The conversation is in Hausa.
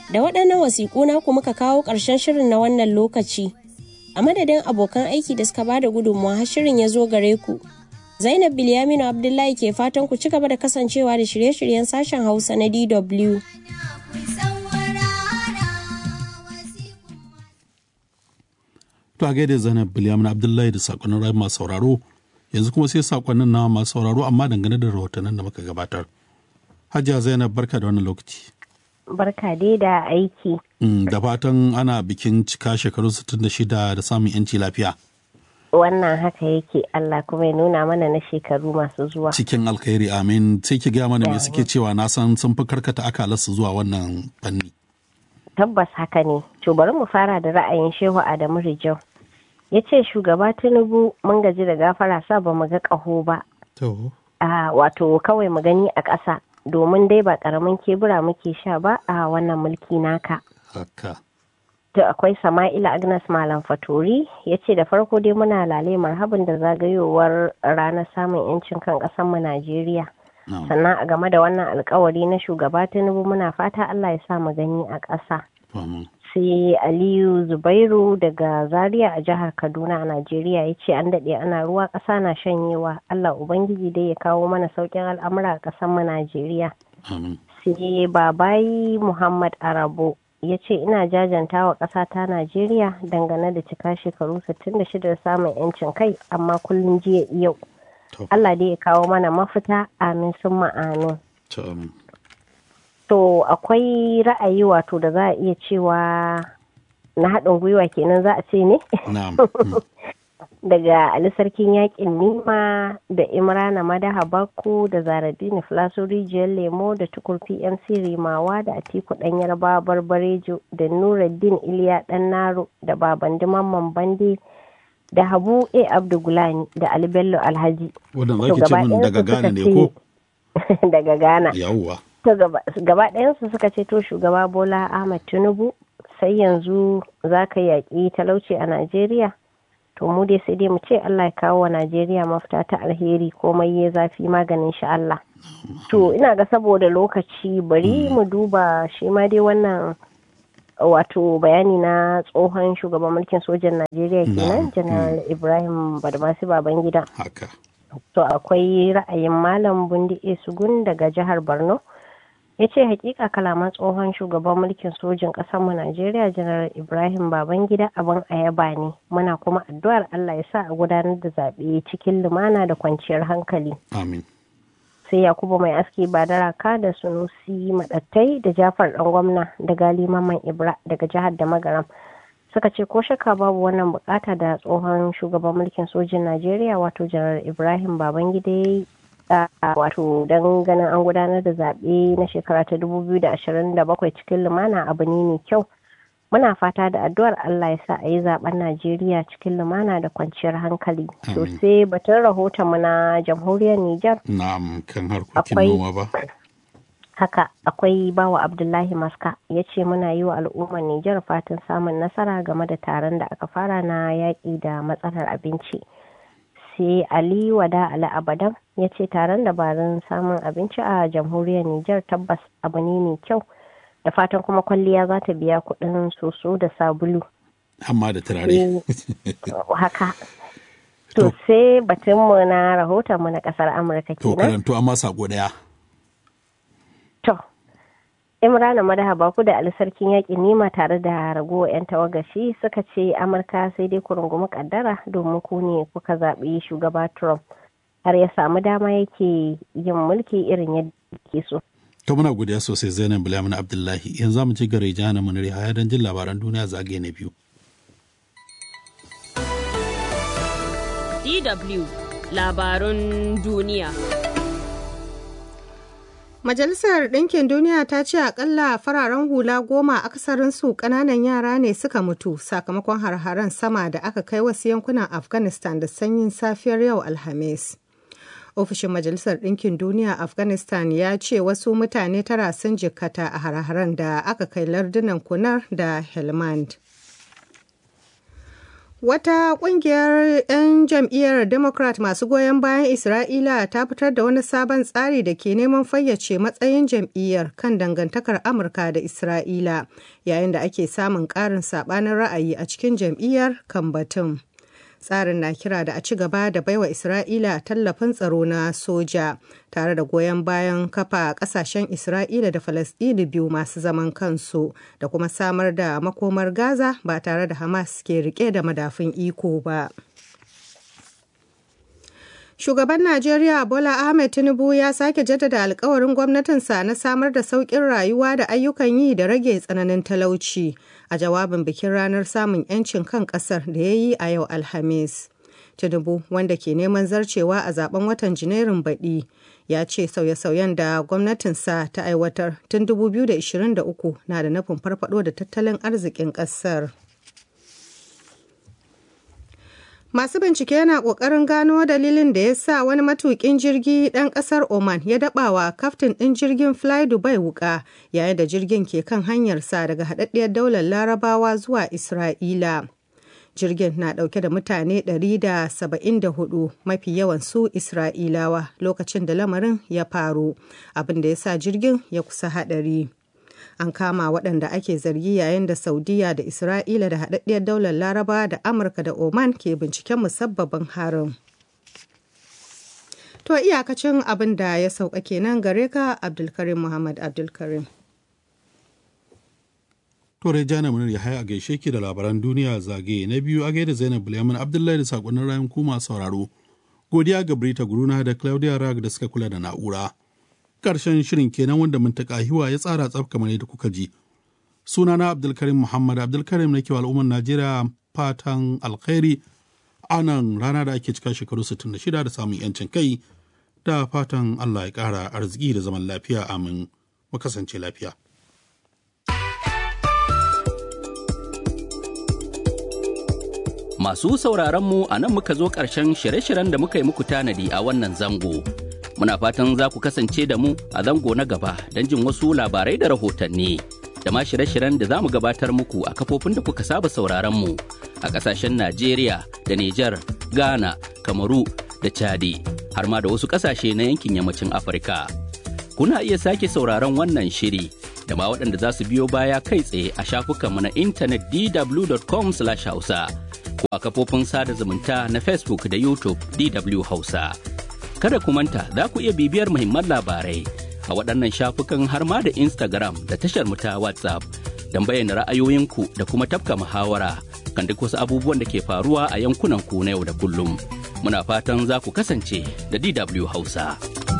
Da waɗannan wasiƙu naku muka kawo ƙarshen shirin na wannan lokaci. A madadin abokan aiki da suka bada gudunmawa har shirin ya zo gare ku. Zainab Bilyaminu Abdullahi ke fatan ku ci gaba da kasancewa da shirye-shiryen sashen Hausa na DW. To a gaida Zainab Bilyamin Abdullahi da sakonnin rai masu sauraro yanzu kuma sai sakonnin na masu sauraro amma dangane da rahotannin da muka gabatar. Hajiya Zainab barka da wannan lokaci. Barka dai da aiki. Da fatan ana bikin cika shekaru 66 da samun yanci lafiya. Wannan haka yake Allah kuma ya nuna mana na shekaru masu zuwa. Cikin alkhairi amin sai ki gaya mana me suke cewa na san sun fi karkata akalarsu zuwa wannan fanni. tabbas haka ne to bari mu fara da ra'ayin shehu adamu rijau ya ce shugaba tinubu mun gaji da gafara sa ba mu ga ƙaho ba a wato kawai mu gani a ƙasa domin dai ba ƙaramin kebura muke sha ba a wannan mulki naka haka to akwai sama'ila agnes malam fatori ya ce da farko dai muna lale marhabin da zagayowar ranar samun 'yancin kan ƙasarmu najeriya sannan a game da wannan alkawari na shugaba tinubu muna fata allah ya sa mu gani a ƙasa sai aliyu zubairu daga zaria a jihar kaduna a najeriya ya ce an daɗe ana ruwa ƙasa na shanyewa allah ubangiji dai ya kawo mana sauƙin al'amura a ƙasar mu najeriya sai babayi muhammad arabo ya ce ina jajanta wa ƙasa ta najeriya dangane da cika shekaru 66 da samun 'yancin kai amma kullum jiya yau Allah dai ya kawo mana mafita amin sun ma'anu. To akwai ra'ayi wato da za a iya cewa na haɗin gwiwa kenan za a ce ne? Daga Ali Sarkin Yaƙin Nima da Imrana Madaha Bakko da Zaradini Filaso Rijiyar Lemo da Tukur PMC Rimawa da Atiku Ɗan Yarba Barbarejo da Nuruddin Iliya Ɗan Naro da Babandi Mamman Bande. da habu a abdugulani da ali bello alhaji wadanda zaki ce min daga ghana ne ko daga ghana yawwa to gaba ɗayansu suka ce to shugaba bola ahmad tinubu sai yanzu za ka yaƙi talauci a najeriya to mu dai sai dai mu ce allah ya kawo wa najeriya mafita ta alheri komai ya zafi maganin shi allah to ina ga saboda lokaci bari mu duba shi ma dai wannan wato bayani na tsohon shugaban mulkin sojan najeriya kenan janar ibrahim badmasi babangida haka to akwai ra'ayin malam bundi sugun daga jihar borno ya ce hakika kalaman tsohon shugaban mulkin sojin mu najeriya janar ibrahim babangida abin ayaba ne muna kuma addu'ar allah ya sa a gudanar da zaɓe cikin lumana da kwanciyar hankali amin sai yakubu mai aski badaraka da sunusi madattai da jafar dan gwamna da gali maman ibra daga jihar da magaram suka ce ko shakka babu wannan bukata da tsohon shugaban mulkin sojin najeriya wato janar ibrahim babangida wato don ganin an gudanar da zaɓe na shekara ta 2027 cikin lumana abu ne mai kyau muna fata da addu'ar Allah ya sa a yi zaben Najeriya cikin lumana da kwanciyar hankali. To sai batun rahoton mu na jamhuriyar Nijar. Na'am kan harkokin noma ba. Haka akwai bawa Abdullahi Maska ya ce muna yi wa al'ummar Nijar fatan samun nasara game da taron da aka fara na yaƙi da matsalar abinci. Sai Ali Wada Ali Abadan ya ce taron dabarun samun abinci a jamhuriyar Nijar tabbas abu ne mai kyau. da fatan kuma kwalliya za ta biya kuɗin soso da sabulu. Amma da turare. Haka. To sai batunmu na rahotonmu na ƙasar Amurka kenan. To karanto amma sako ɗaya. To, Imrana Madaha Baku da Sarkin Yaƙin Nima tare da ragowar 'yan tawagashi suka ce Amurka sai dai ku rungumi kaddara domin ku ne kuka zaɓi shugaba Trump har ya samu dama yake yin mulki irin yadda ke so. To muna godiya sosai Zainab Bilyamin Abdullahi yanzu mu ci gare jihar Muniri haya don jin labaran duniya zagaye na biyu. DW labarun duniya. Majalisar Ɗinkin Duniya ta ce akalla fararen hula goma akasarin su ƙananan yara ne suka mutu sakamakon har-haren sama da aka kai wasu yankunan Afghanistan da sanyin safiyar yau Alhamis. ofishin majalisar ɗinkin duniya afghanistan ya ce wasu mutane tara sun jikkata a har-haren da aka kai lardunan kunar da helmand Wata ƙungiyar 'yan jam'iyyar Democrat masu goyon bayan Isra'ila ta fitar da wani sabon tsari da ke neman fayyace matsayin jam'iyyar kan dangantakar Amurka da Isra'ila, yayin da ake samun ƙarin saɓanin ra'ayi a cikin jam'iyyar kan batun. Tsarin na kira da a ci gaba da baiwa Isra'ila tallafin tsaro na soja, tare da goyon bayan kafa ƙasashen Isra'ila da Falasɗini biyu masu zaman kansu, da kuma samar da makomar Gaza ba tare da Hamas ke rike da madafun iko ba. Shugaban Najeriya Bola Ahmed Tinubu ya sake jaddada alkawarin gwamnatinsa na samar da sauƙin rayuwa da ayyukan yi da rage tsananin talauci a jawabin bikin ranar samun 'yancin kan ƙasar da ya yi a yau Alhamis. Tinubu wanda ke neman zarcewa a zaben watan Janairun baɗi ya ce sauye-sauyen da gwamnatinsa ta aiwatar tun 2023 na da nufin farfado da tattalin arzikin ƙasar. Masu bincike yana ƙoƙarin gano dalilin da ya sa wani matuƙin jirgi ɗan ƙasar Oman ya daɓawa kaftin ɗin jirgin Fly Dubai wuƙa yayin da jirgin ke kan hanyarsa daga haɗaɗɗiyar daular Larabawa zuwa Isra'ila. Jirgin na ɗauke da mutane 174 mafi yawan su Isra'ilawa lokacin da lamarin ya faru, abin da ya sa jirgin ya kusa haɗari. an kama waɗanda ake zargi yayin da saudiya da isra'ila da haɗaɗɗiyar daular laraba da amurka da oman ke binciken musabbabin harin to iyakacin abin da ya sauka kenan gare ka abdulkarim muhammad abdulkarim Tore Jana Munir ya haya a gaishe ki da labaran duniya zagaye na biyu a gaida Zainab Bulyamin Abdullahi da sakonnin rayun kuma sauraro. Godiya ga Brita Guruna da Claudia Rag da suka kula da na'ura. karshen shirin kenan wanda muntaka hiwa ya tsara tsaf kamar yadda kuka ji. Sunana Abdulkarim Muhammad Abdulkarim na kewa al'ummar Najeriya fatan alkhairi a nan rana da ake cika shekaru 66 da samun yancin kai da fatan Allah ya ƙara arziki da zaman lafiya amin mu kasance lafiya. Masu sauraronmu a nan muka zo ƙarshen shirye-shiryen da muka yi muku tanadi a wannan zango. Muna fatan za ku kasance da mu a zango na gaba don jin wasu labarai da rahotanni. Da ma shirye-shiryen da za mu gabatar muku a kafofin da kuka saba sauraronmu a ƙasashen Najeriya da Nijar, Ghana, Kamaru da Chadi, har ma da wasu ƙasashe na yankin yammacin Afirka. Kuna iya sake sauraron wannan shiri da ma waɗanda za su biyo baya kai tsaye a shafukanmu na intanet dw.com/hausa. ko a kafofin sada zumunta na Facebook da YouTube DW Hausa. Kada ku manta za ku iya bibiyar muhimman labarai a waɗannan shafukan har ma da Instagram da tashar mu ta WhatsApp don bayyana ra'ayoyinku da kuma tafka muhawara kan duk wasu abubuwan da ke faruwa a yankunan ku na yau da kullum. Muna fatan za ku kasance da DW Hausa.